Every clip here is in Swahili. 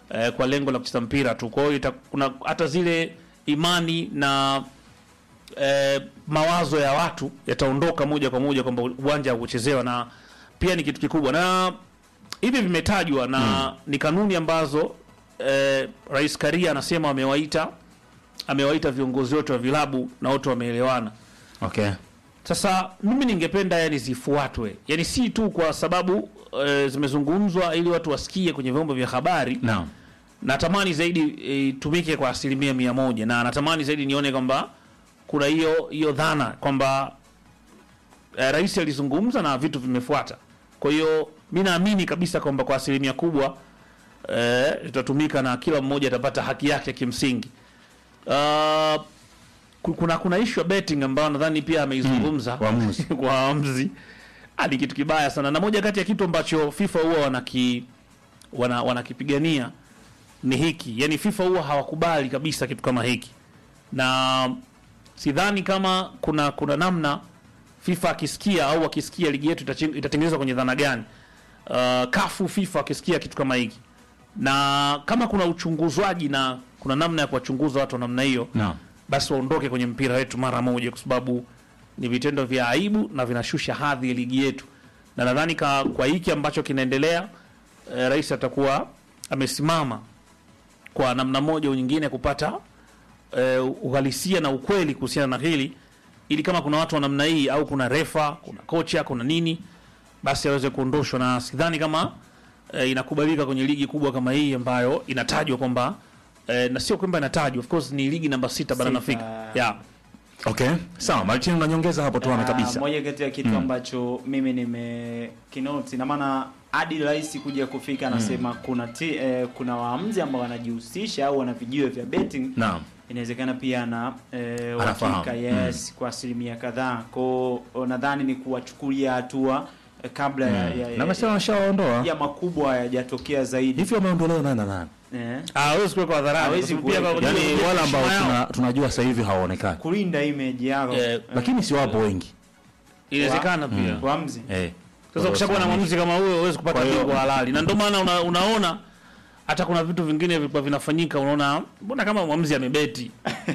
eh, kwa lengo la kucheza mpira tu. Kwa hiyo ita- kuna hata zile imani na eh, mawazo ya watu yataondoka moja kwa moja kwamba uwanja haukuchezewa, na pia ni kitu kikubwa, na hivi vimetajwa na ni kanuni ambazo eh, Rais Karia anasema amewaita amewaita viongozi wote wa vilabu na wote wameelewana. Okay. Sasa mimi ningependa yani zifuatwe, yani si tu kwa sababu e, zimezungumzwa ili watu wasikie kwenye vyombo vya habari. Naam. Natamani zaidi eh, itumike kwa asilimia mia moja na natamani zaidi nione kwamba kuna hiyo hiyo dhana kwamba e, rais alizungumza na vitu vimefuata. Kwa hiyo mi naamini kabisa kwamba kwa asilimia kubwa eh, itatumika na kila mmoja atapata haki yake kimsingi. Uh, ku- kuna kuna issue ya betting ambayo nadhani pia ameizungumza waamuzi. kwa waamuzi Ah, ni kitu kibaya sana, na moja kati ya kitu ambacho FIFA huwa wanaki wana, wanakipigania ni hiki, yani FIFA huwa hawakubali kabisa kitu kama hiki, na sidhani kama kuna kuna namna FIFA akisikia au akisikia ligi yetu itachi- itatengenezwa kwenye dhana gani, uh, kafu FIFA akisikia kitu kama hiki, na kama kuna uchunguzwaji na kuna namna ya kuwachunguza watu wa namna hiyo Naam. basi waondoke kwenye mpira wetu mara moja, kwa sababu ni vitendo vya aibu na vinashusha hadhi ya ligi yetu, na nadhani ka- kwa hiki ambacho kinaendelea eh, rais atakuwa amesimama kwa namna moja au nyingine kupata eh, uhalisia na ukweli kuhusiana na hili, ili kama kuna watu wa namna hii au kuna refa, kuna kocha, kuna nini, basi aweze kuondoshwa, na sidhani kama eh, inakubalika kwenye ligi kubwa kama hii ambayo inatajwa kwamba eh, na sio kwamba inatajwa, of course ni ligi namba sita barani Sita. Afrika yeah. Okay. Sawa, Martin unanyongeza hapo tuana Ah, kabisa. Moja kati ya kitu ambacho mimi nimekinoti na maana hadi rais kuja kufika anasema kuna ti, eh, kuna waamuzi ambao wanajihusisha au wana vijiwe vya betting Naam. inawezekana pia na eh, Anafahamu. uhakika yes kwa asilimia kadhaa ko nadhani ni kuwachukulia hatua eh, kabla ya, ya, Na ya, amesema ameshaondoa. ya makubwa hayajatokea zaidi Hivi wameondolewa nani na nani? eh, Ah, hawezi kuwekwa hadharani Hawezi kwa sababu pia kuweka. kwa- Yaani kwa- wale ambao heshima yao. tuna, tunajua sasa hivi hawaonekani. kulinda image yao Eh, Lakini si wapo wengi. inawezekana pia waamuzi Eh. sasa ukishakuwa na mwamuzi kama huyo huwezi kupata Kwa hiyo- bingwa halali na ndio maana una, unaona hata kuna vitu vingine vilikuwa vinafanyika unaona mbona kama mwamuzi amebeti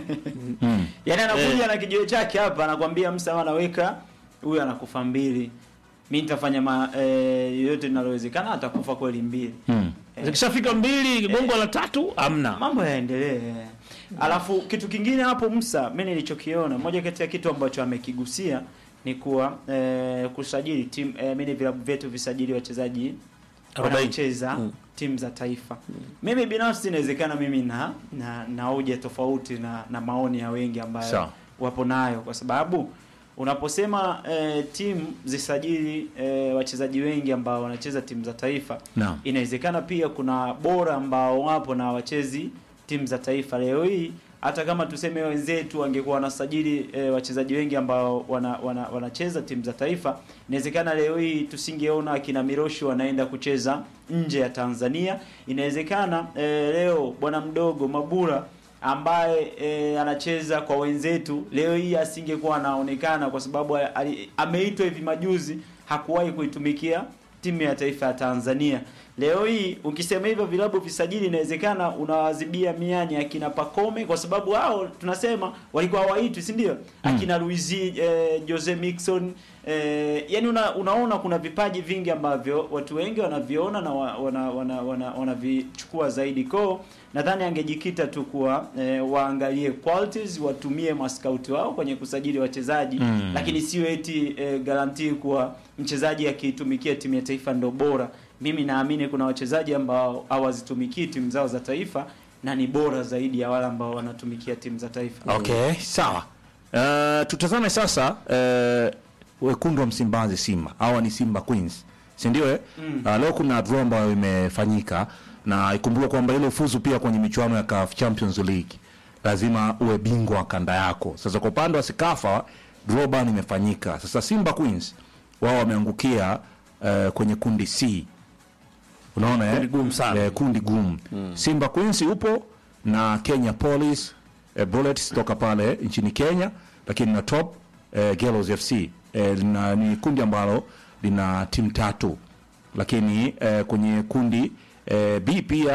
Mm. Yaani anakuja na kijiwe chake hapa anakwambia msa anaweka huyu anakufa mbili. Mimi nitafanya ma, eh, yote linalowezekana atakufa kweli mbili. Mm. zikishafika mbili gongo la tatu amna Mambo yaendelee. Alafu kitu kingine hapo Musa, mimi nilichokiona, moja kati ya kitu ambacho amekigusia ni kuwa eh, kusajili timu eh, mimi vilabu vyetu visajili wachezaji Arobaini. wanaocheza timu za taifa. Mimi binafsi inawezekana mimi na na na hoja tofauti na na maoni ya wengi ambayo Sawa. wapo nayo kwa sababu unaposema eh, timu zisajili eh, wachezaji wengi ambao wanacheza timu za taifa Naam. inawezekana pia kuna bora ambao wapo na wachezi timu za taifa leo hii hata kama tuseme wenzetu wangekuwa wanasajili e, wachezaji wengi ambao wana, wana, wanacheza timu za taifa inawezekana leo hii tusingeona akina Miroshi wanaenda kucheza nje ya Tanzania inawezekana e, leo bwana mdogo Mabura ambaye e, anacheza kwa wenzetu leo hii asingekuwa anaonekana kwa sababu ali- ameitwa hivi majuzi hakuwahi kuitumikia timu ya taifa ya Tanzania. Leo hii ukisema hivyo vilabu visajili, inawezekana unawazibia mianya akina Pakome, kwa sababu hao tunasema walikuwa hawaitwi, si ndio? Akina Luizi eh, Jose Mixon eh, yani una, unaona kuna vipaji vingi ambavyo watu wengi wanaviona na wa- wana wana, wana, wanavichukua zaidi ko nadhani angejikita tu kuwa eh, waangalie qualities, watumie maskauti wao kwenye kusajili wachezaji Mm. lakini sio eti eh, garantii kuwa mchezaji akiitumikia timu ya taifa ndo bora. Mimi naamini kuna wachezaji ambao hawazitumikii timu zao za taifa na ni bora zaidi ya wale ambao wanatumikia timu za taifa. Okay, sawa. Uh, tutazame sasa uh, wekundu wa Msimbazi Simba. Hawa ni Simba Queens. Si ndio eh? Uh, leo kuna draw ambayo imefanyika na ikumbuke kwamba ile ufuzu pia kwenye michuano ya CAF Champions League lazima uwe bingwa wa kanda yako. Sasa kwa upande wa Sikafa draw ban imefanyika. Sasa Simba Queens wao wameangukia uh, kwenye kundi C. Unaona eh? Kundi gumu sana. Eh, kundi gumu. Simba Queens upo na Kenya Police eh, Bullets toka pale nchini Kenya, lakini na top eh, Girls FC eh, lina, ni kundi ambalo lina timu tatu, lakini eh, kwenye kundi eh, B pia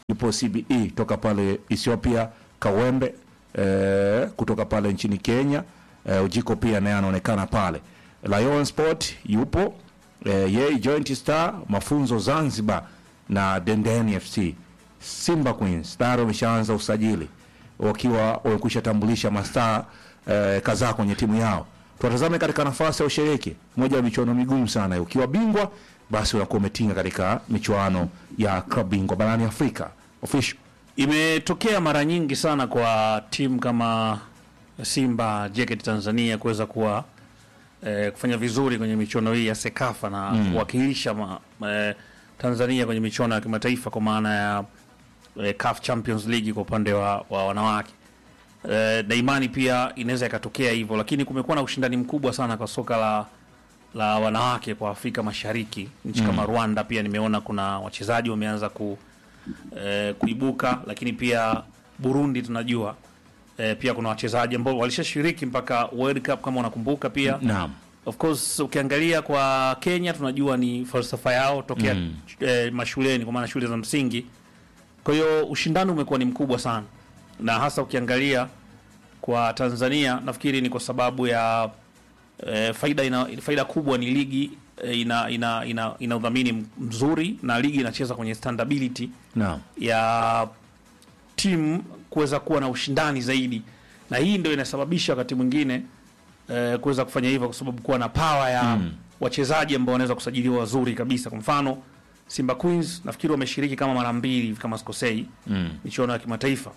yupo CBE toka pale Ethiopia, Kawembe eh, kutoka pale nchini Kenya eh, Ujiko pia naye anaonekana pale. Lion Sport yupo eh, yeye Joint Star mafunzo Zanzibar na Dendeni FC. Simba Queens tayari wameshaanza usajili wakiwa wamekwisha tambulisha mastaa eh, kadhaa kwenye timu yao. Tuwatazame katika nafasi ya ushiriki, moja ya michuano migumu sana. Ukiwa bingwa, basi unakuwa umetinga katika michuano ya klabu bingwa barani Afrika official. Imetokea mara nyingi sana kwa timu kama Simba JKT Tanzania kuweza kuwa eh, kufanya vizuri kwenye michuano hii ya Sekafa na kuwakilisha ma, eh, Tanzania kwenye michuano ya kimataifa kwa maana ya eh, CAF Champions League kwa upande wa, wa wanawake eh, na imani pia inaweza ikatokea hivyo, lakini kumekuwa na ushindani mkubwa sana kwa soka la la wanawake kwa Afrika Mashariki. Nchi kama Rwanda pia nimeona kuna wachezaji wameanza ku eh, kuibuka, lakini pia Burundi tunajua eh, pia kuna wachezaji ambao walishashiriki mpaka World Cup kama unakumbuka pia Naam. Of course ukiangalia kwa Kenya tunajua ni falsafa yao tokea eh, mashuleni kwa maana shule za msingi. Kwa hiyo ushindani umekuwa ni mkubwa sana, na hasa ukiangalia kwa Tanzania nafikiri ni kwa sababu ya eh, faida ina, faida kubwa ni ligi eh, ina, ina, ina, ina udhamini mzuri na ligi inacheza kwenye standability Naam. ya timu kuweza kuwa na ushindani zaidi, na hii ndio inasababisha wakati mwingine eh, kuweza kufanya hivyo, kwa sababu kuwa na power ya wachezaji ambao wanaweza kusajiliwa wazuri kabisa. Kwa mfano Simba Queens nafikiri wameshiriki kama mara mbili hivi kama sikosei, Mm. michuano ya kimataifa.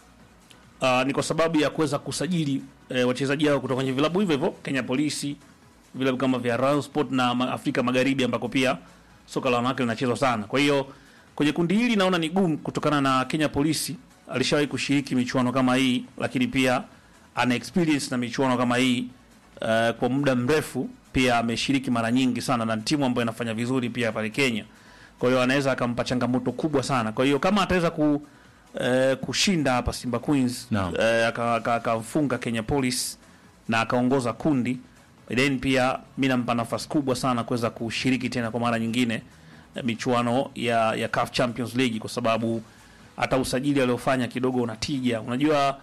Uh, ni kwa sababu ya kuweza kusajili eh, wachezaji hao kutoka kwenye vilabu hivyo hivyo Kenya Polisi, vilabu kama vya Royal Sport na ma- Afrika Magharibi ambako pia soka la wanawake linachezwa sana. Kwa hiyo kwenye kundi hili naona ni gumu kutokana na Kenya Polisi alishawahi kushiriki michuano kama hii, lakini pia ana experience na michuano kama hii uh, kwa muda mrefu. Pia ameshiriki mara nyingi sana na timu ambayo inafanya vizuri pia pale Kenya. Kwa hiyo anaweza akampa changamoto kubwa sana. Kwa hiyo kama ataweza ku eh, kushinda hapa Simba Queens Naam. eh, aka- aka- akamfunga Kenya Police na akaongoza kundi, then pia mi nampa nafasi kubwa sana kuweza kushiriki tena kwa mara nyingine eh, michuano ya, ya CAF Champions League kwa sababu hata usajili aliofanya kidogo unatija. Unajua,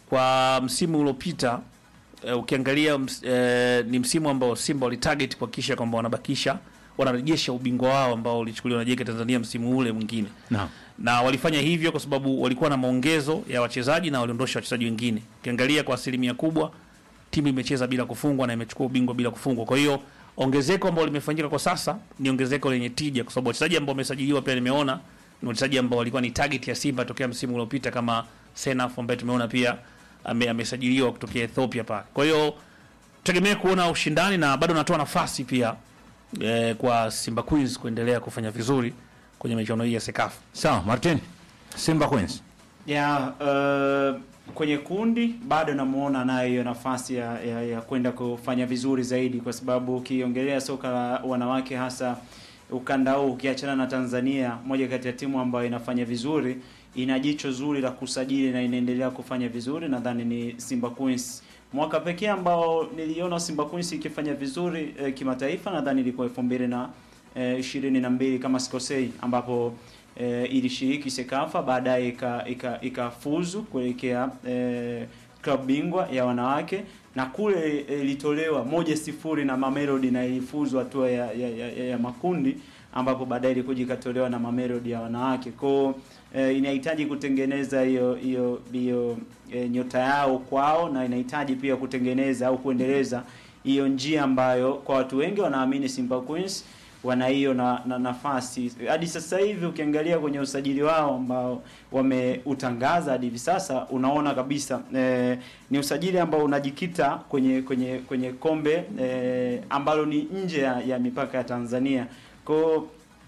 kwa msimu uliopita eh, ukiangalia ms, eh, ni msimu ambao Simba walitarget kuhakikisha kwamba wanabakisha wanarejesha ubingwa wao ambao ulichukuliwa na JK Tanzania msimu ule mwingine Naam. na walifanya hivyo kwa sababu walikuwa na maongezo ya wachezaji na waliondosha wachezaji wengine. Ukiangalia kwa asilimia kubwa timu imecheza bila kufungwa na imechukua ubingwa bila kufungwa. Kwa hiyo ongezeko ambalo limefanyika kwa sasa ni ongezeko lenye tija, kwa sababu wachezaji ambao wamesajiliwa pia nimeona ni wachezaji ambao walikuwa ni target ya Simba tokea msimu uliopita, kama Senaf ambaye tumeona pia ame, amesajiliwa kutokea Ethiopia pale. Kwa hiyo tutegemee kuona ushindani na bado natoa nafasi pia eh, kwa Simba Queens kuendelea kufanya vizuri kwenye michuano hii ya Sekafa. Sawa, Martin. Simba Queens. ya uh, kwenye kundi bado namuona nayo hiyo nafasi ya, ya, ya kwenda kufanya vizuri zaidi, kwa sababu ukiongelea soka la wanawake hasa ukanda huu ukiachana na Tanzania, moja kati ya timu ambayo inafanya vizuri, ina jicho zuri la kusajili na inaendelea kufanya vizuri, nadhani ni Simba Queens. Mwaka pekee ambao niliona Simba Queens ikifanya vizuri eh, kimataifa nadhani ilikuwa elfu mbili na eh, ishirini na mbili kama sikosei, ambapo eh, ilishiriki Sekafa baadaye ika- ika- ikafuzu kuelekea eh, klabu bingwa ya wanawake na kule eh, ilitolewa moja sifuri na Mamelodi na ilifuzu hatua ya, ya, ya, ya, ya makundi ambapo baadaye ilikuja ikatolewa na Mamelodi ya wanawake kwao. Eh, inahitaji kutengeneza hiyo hiyo hiyo eh, nyota yao kwao na inahitaji pia kutengeneza au kuendeleza hiyo njia ambayo kwa watu wengi wanaamini Simba Queens wana hiyo na, na nafasi hadi sasa hivi. Ukiangalia kwenye usajili wao ambao wameutangaza hadi hivi sasa, unaona kabisa eh, ni usajili ambao unajikita kwenye kwenye kwenye kombe eh, ambalo ni nje ya, ya mipaka ya Tanzania kwao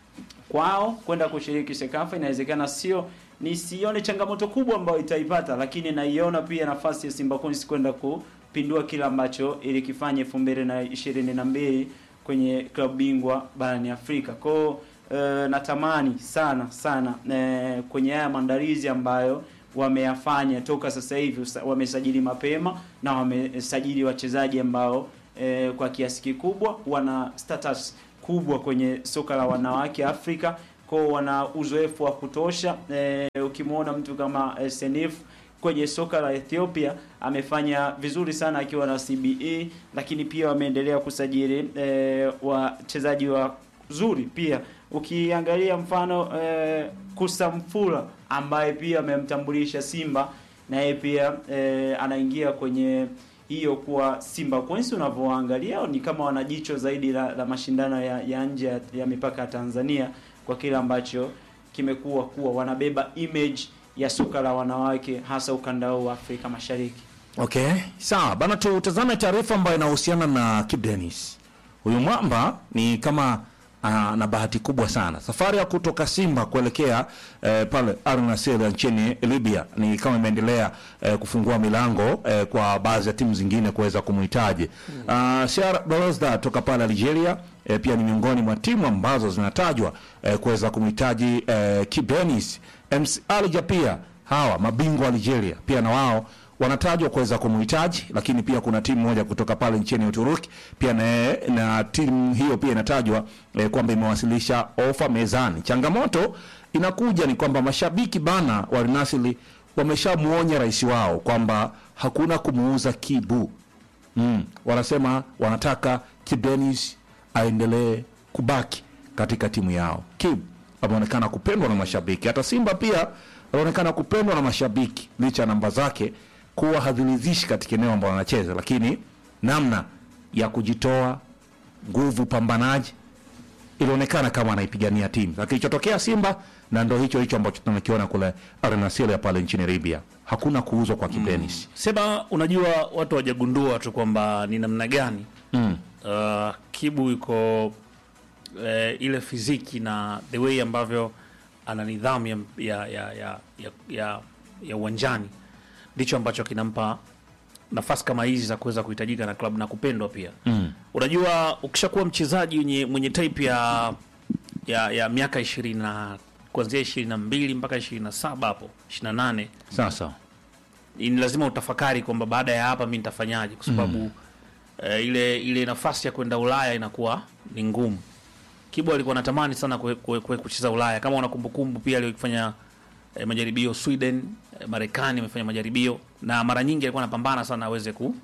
kwao kwenda kushiriki Sekafa inawezekana sio nisione changamoto kubwa ambayo itaipata, lakini naiona pia nafasi ya Simba Queens kwenda kupindua kile ambacho ilikifanya elfu mbili na ishirini na mbili kwenye klabu bingwa barani Afrika. Kwao e, natamani sana sana e, kwenye haya maandalizi ambayo wameyafanya toka sasa hivi, usa- wamesajili mapema na wamesajili wachezaji ambao e, kwa kiasi kikubwa wana status kubwa kwenye soka la wanawake Afrika. kwao wana uzoefu wa kutosha. E, ukimwona mtu kama eh, Senif kwenye soka la Ethiopia amefanya vizuri sana akiwa na CBE, lakini pia wameendelea kusajili e, wachezaji wazuri pia. Ukiangalia mfano e, Kusamfula ambaye pia amemtambulisha Simba na yeye pia e, anaingia kwenye hiyo kuwa Simba Queens. Unavyoangalia ni kama wana jicho zaidi la, la mashindano ya, ya nje ya, ya mipaka ya Tanzania kwa kile ambacho kimekuwa kuwa wanabeba image ya soka la wanawake hasa ukanda huu wa Afrika Mashariki. Okay, sawa bana, tutazame taarifa ambayo inahusiana na Kip Dennis. Huyu mwamba ni kama uh, na bahati kubwa sana. Safari ya kutoka Simba kuelekea eh, pale Al Nassr nchini Libya ni kama imeendelea eh, kufungua milango eh, kwa baadhi ya timu zingine kuweza kumhitaji. Uh, CR Belouizdad toka pale Algeria eh, pia ni miongoni mwa timu ambazo zinatajwa eh, kuweza kumhitaji eh, Kip Dennis. MC Alger pia hawa mabingwa wa Algeria pia na wao wanatajwa kuweza kumhitaji, lakini pia kuna timu moja kutoka pale nchini Uturuki pia na, na timu hiyo pia inatajwa eh, kwamba imewasilisha ofa mezani. Changamoto inakuja ni kwamba mashabiki bana wa Al Nassr wameshamuonya rais wao kwamba hakuna kumuuza Kibu. Mm, wanasema wanataka Kip Dennis aendelee kubaki katika timu yao. Kip ameonekana kupendwa na mashabiki, hata Simba pia anaonekana kupendwa na mashabiki licha ya namba zake kuwa haziridhishi katika eneo ambalo anacheza, lakini namna ya kujitoa, nguvu, pambanaji ilionekana kama anaipigania timu. Na kilichotokea Simba na ndo hicho hicho ambacho tunakiona kule Al Nassr ya pale nchini Libya, hakuna kuuzwa kwa Kip Dennis. Sema, unajua watu wajagundua tu kwamba ni namna gani Mm. uh, Kibu yuko eh, ile fiziki na the way ambavyo ana nidhamu ya ya ya ya, ya, ya, ya uwanjani ndicho ambacho kinampa nafasi kama hizi za kuweza kuhitajika na klabu na kupendwa pia. Mm. Unajua, ukishakuwa mchezaji mwenye, mwenye type ya ya, ya miaka ishirini na kuanzia ishirini na mbili mpaka ishirini na saba hapo ishirini na nane Sasa ni lazima utafakari kwamba baada ya hapa mi nitafanyaje, kwa sababu eh, ile ile nafasi ya kwenda Ulaya inakuwa ni ngumu. Kibu alikuwa anatamani sana kue- kue- kue- kucheza Ulaya, kama una kumbukumbu pia alifanya eh, majaribio Sweden, eh, Marekani amefanya majaribio na mara nyingi alikuwa anapambana sana aweze ku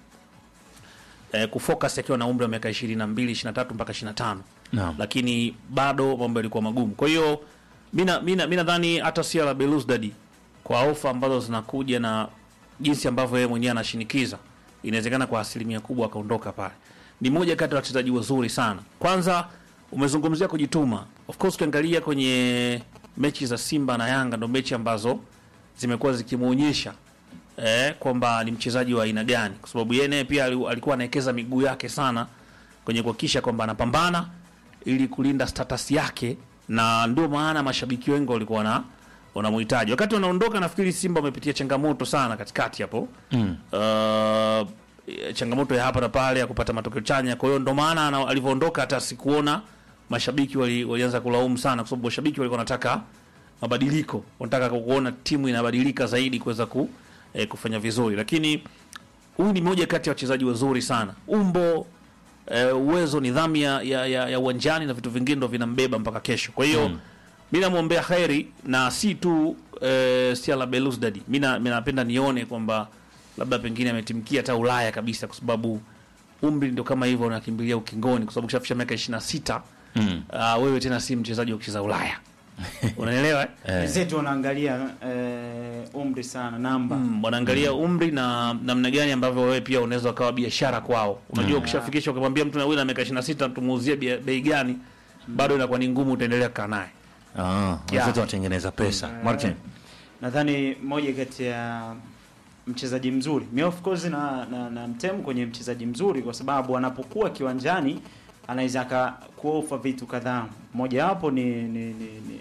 eh, kufocus akiwa na umri wa miaka 22, 23 mpaka 25 Naam. lakini bado mambo yalikuwa magumu. Kwa hiyo mina mina mi nadhani hata CR Belouizdad kwa ofa ambazo zinakuja na jinsi ambavyo yeye mwenyewe anashinikiza, inawezekana kwa asilimia kubwa akaondoka pale. Ni moja kati ya wachezaji wazuri sana. Kwanza umezungumzia kujituma. Of course ukiangalia kwenye mechi za Simba na Yanga ndo mechi ambazo zimekuwa zikimuonyesha eh, kwamba ni mchezaji wa aina gani, kwa sababu yeye naye pia ali- alikuwa anawekeza miguu yake sana kwenye kuhakikisha kwamba anapambana ili kulinda status yake, na ndio maana mashabiki wengi walikuwa na wanamhitaji. Wakati wanaondoka, nafikiri Simba wamepitia changamoto sana katikati hapo mm. uh, changamoto ya hapa na pale ya kupata matokeo chanya. Kwa hiyo ndo maana ana- alivyoondoka hata sikuona mashabiki wali, walianza kulaumu sana, kwa sababu mashabiki walikuwa wanataka mabadiliko, wanataka kuona timu inabadilika zaidi kuweza ku, eh, kufanya vizuri, lakini huyu ni moja kati ya wachezaji wazuri sana, umbo eh, uwezo, nidhamu ya, ya, ya, ya uwanjani na vitu vingine ndo vinambeba mpaka kesho. Kwa hiyo mm. mi namwombea heri na si tu eh, Stella Belouizdad, mi na- mi napenda nione kwamba labda pengine ametimkia hata Ulaya kabisa, kwa sababu umri ndio kama hivyo, unakimbilia ukingoni, kwa sababu kishafikisha miaka 26 Mm. uh, wewe tena si mchezaji wa kucheza Ulaya unaelewa eh? Eh. Wenzetu wanaangalia eh, umri sana namba Mm, wanaangalia umri na namna gani ambavyo wewe pia unaweza ukawa biashara kwao. Unajua, ukishafikisha ukimwambia mtu na wewe na miaka 26 tumuuzie bia- bei gani, bado inakuwa ni ngumu, utaendelea kukaa naye. Ah, wenzetu wanatengeneza pesa. Martin. nadhani moja kati ya mchezaji mzuri mi of course na, na, na mtemu kwenye mchezaji mzuri kwa sababu anapokuwa kiwanjani anaweza akakuofa vitu kadhaa mojawapo ni ni, ni, ni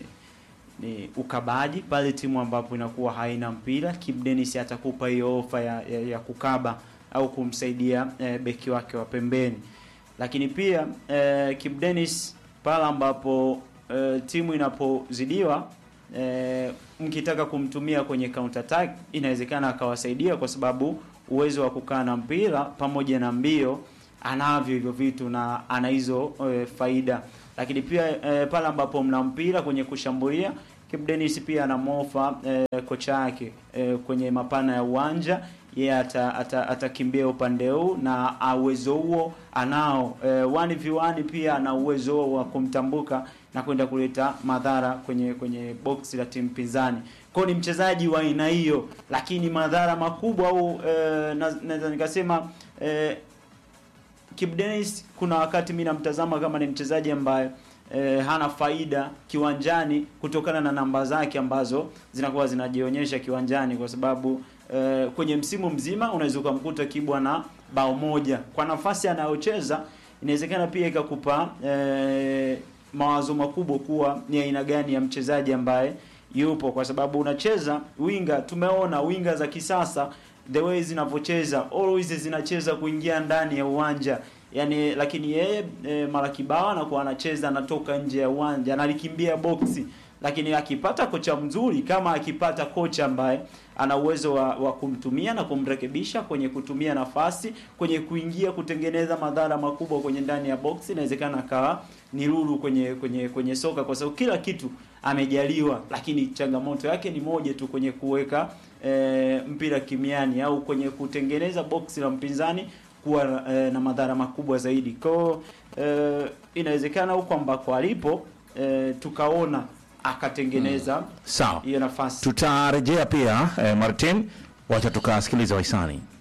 ni ukabaji pale timu ambapo inakuwa haina mpira Kip Dennis atakupa hiyo ofa ya, ya, ya kukaba au kumsaidia eh, beki wake wa pembeni lakini pia eh, Kip Dennis pale ambapo eh, timu inapozidiwa eh, mkitaka kumtumia kwenye counter attack inawezekana akawasaidia kwa sababu uwezo wa kukaa na mpira pamoja na mbio anavyo hivyo vitu na ana hizo e, faida, lakini pia e, pale ambapo mna mpira kwenye kushambulia Kibu Denis pia anamofa e, kocha yake e, kwenye mapana ya uwanja yeye ata, ata, atakimbia upande huu na uwezo huo anao. E, 1v1 pia ana uwezo huo wa kumtambuka na kwenda kuleta madhara kwenye kwenye box la timu pinzani. Kwa hiyo ni mchezaji wa aina hiyo, lakini madhara makubwa au e, naweza nikasema e, Kibu Denis kuna wakati mimi namtazama kama ni mchezaji ambaye e, hana faida kiwanjani kutokana na namba zake ambazo zinakuwa zinajionyesha kiwanjani kwa sababu e, kwenye msimu mzima unaweza ukamkuta Kibu na bao moja kwa nafasi anayocheza, inawezekana pia ikakupa e, mawazo makubwa kuwa ni aina gani ya mchezaji ambaye yupo, kwa sababu unacheza winga. Tumeona winga za kisasa the way zinavyocheza always zinacheza kuingia ndani ya uwanja yani, lakini yeye e, mara kibao anakuwa anacheza anatoka nje ya uwanja analikimbia boksi, lakini akipata kocha mzuri, kama akipata kocha ambaye ana uwezo wa, wa kumtumia na kumrekebisha kwenye kutumia nafasi kwenye kuingia kutengeneza madhara makubwa kwenye ndani ya boksi, inawezekana akawa ni lulu kwenye kwenye kwenye soka, kwa sababu kila kitu amejaliwa, lakini changamoto yake ni moja tu kwenye kuweka e, mpira kimiani au kwenye kutengeneza boksi la mpinzani kuwa e, na madhara makubwa zaidi. Kwa e, inawezekana huko ambako alipo e, tukaona akatengeneza Sawa, hiyo nafasi. tutarejea pia eh, Martin, wacha tukasikiliza wahisani.